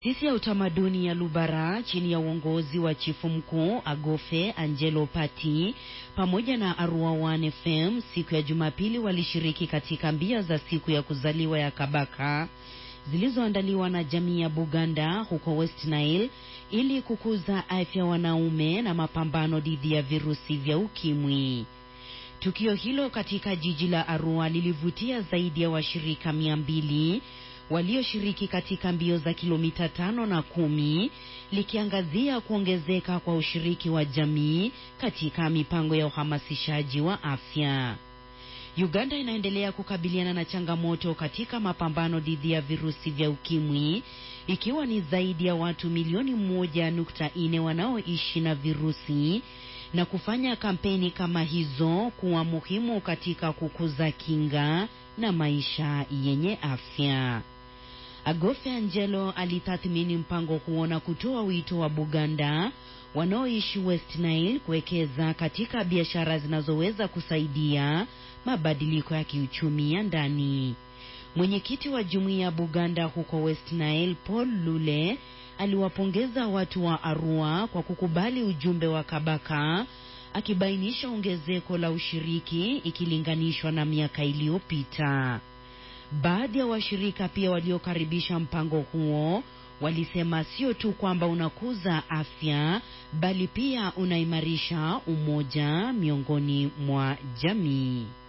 Taasisi ya utamaduni ya Lubara chini ya uongozi wa chifu mkuu Agofe Angelo Pati pamoja na Arua One FM siku ya Jumapili walishiriki katika mbio za siku ya kuzaliwa ya Kabaka zilizoandaliwa na jamii ya Buganda huko West Nile ili kukuza afya wanaume na mapambano dhidi ya virusi vya ukimwi. Tukio hilo katika jiji la Arua lilivutia zaidi ya washirika mia mbili walioshiriki katika mbio za kilomita tano na kumi likiangazia kuongezeka kwa ushiriki wa jamii katika mipango ya uhamasishaji wa afya. Uganda inaendelea kukabiliana na changamoto katika mapambano dhidi ya virusi vya ukimwi ikiwa ni zaidi ya watu milioni moja nukta nne wanaoishi na virusi na kufanya kampeni kama hizo kuwa muhimu katika kukuza kinga na maisha yenye afya. Agofe Angelo alitathmini mpango huo na kutoa wito wa Buganda wanaoishi West Nile kuwekeza katika biashara zinazoweza kusaidia mabadiliko ya kiuchumi ya ndani. Mwenyekiti wa jumuiya ya Buganda huko West Nile, Paul Lule, aliwapongeza watu wa Arua kwa kukubali ujumbe wa Kabaka, akibainisha ongezeko la ushiriki ikilinganishwa na miaka iliyopita. Baadhi ya washirika pia waliokaribisha mpango huo walisema sio tu kwamba unakuza afya bali pia unaimarisha umoja miongoni mwa jamii.